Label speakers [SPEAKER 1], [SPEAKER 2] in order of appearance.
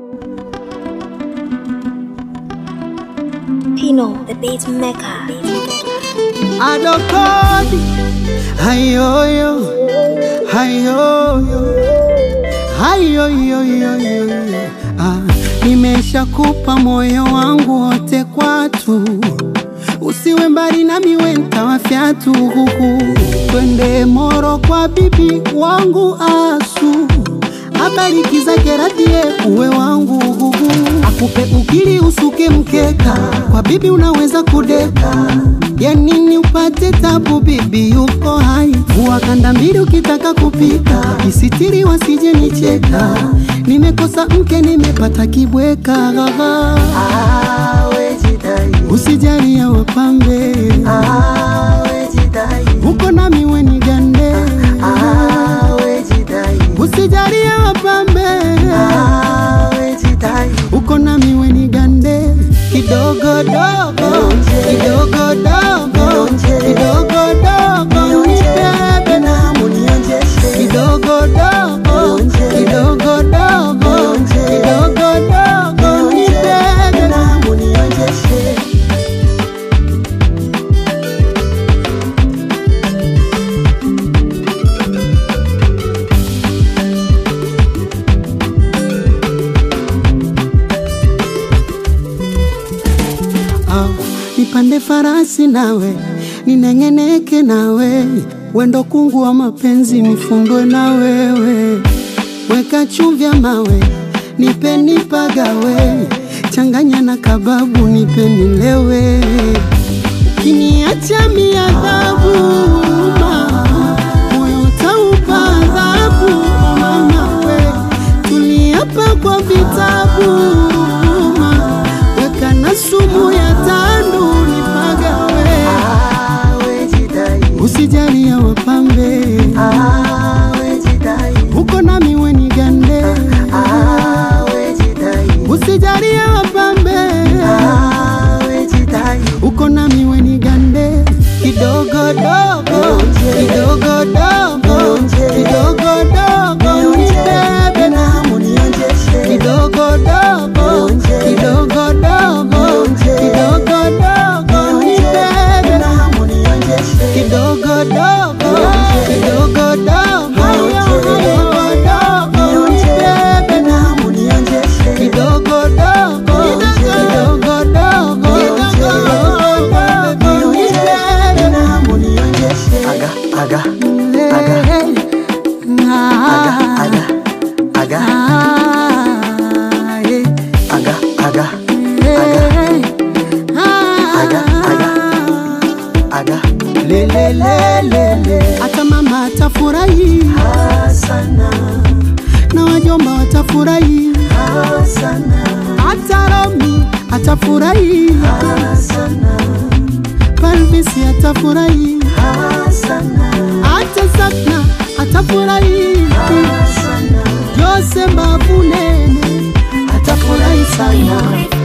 [SPEAKER 1] Pino, the beat maker.
[SPEAKER 2] adokodi hayoyo hayoyo hayoyoyoyo ah, nimeshakupa moyo wangu wote kwatu usiwe mbali nami wenta fyatu huku twende moro kwa bibi wangu asu abariki zake radhie uwe wangu huku akupe ukili usuke mkeka kwa bibi unaweza kudeka ya nini upate tabu bibi yuko hai vua kanda mbili ukitaka kupika isitiri wasije nicheka nimekosa mke nimepata kibweka usijali ya wapambe uko nami weni gande usijali ya wapambe uko nami weni gande kidogo dogo kidogo dogo kidogo dogo nibebe kidogo dogo kidogo dogo kidogo dogo nibebe Ah, nipande farasi nawe nineng'eneke nawe wendo kungu wa mapenzi nifundwe na wewe weka chumvya mawe nipe nipagawe changanya na kababu nipe nilewe ukiniacha miadhabu moyo utaupa adhabu mama we tuliapa kwa vitabu ma, weka na sumu ya tandu nipagawe usijali ya wapambe uko nami weni gande usijali ya wapambe uko nami weni gande kidogo dogo kidogo dogo kidogo dogo nibebe kidogo dogo kidogo dogo kidogo dogo nibebe kidogo dogo kidogo dogo kidogo dogo nibebe kidogo dogo kidogo dogo kidogo dogo nibebe
[SPEAKER 3] Aga, aga,
[SPEAKER 2] Hey, ah,
[SPEAKER 3] aga, aga,
[SPEAKER 2] ah, hey,
[SPEAKER 3] aga, aga,
[SPEAKER 2] hey,
[SPEAKER 3] Aga, aga.
[SPEAKER 2] ah.
[SPEAKER 3] aga.
[SPEAKER 2] Le, le, le, le, le. hata mama atafurahi
[SPEAKER 3] Sana,
[SPEAKER 2] na wajomba watafurahi
[SPEAKER 3] sana,
[SPEAKER 2] hata romi atafurahi
[SPEAKER 3] sana,
[SPEAKER 2] palvisi atafurahi
[SPEAKER 3] sana,
[SPEAKER 2] hata sakna atafurahi
[SPEAKER 3] sana.
[SPEAKER 2] jose mbavunene atafurahi sana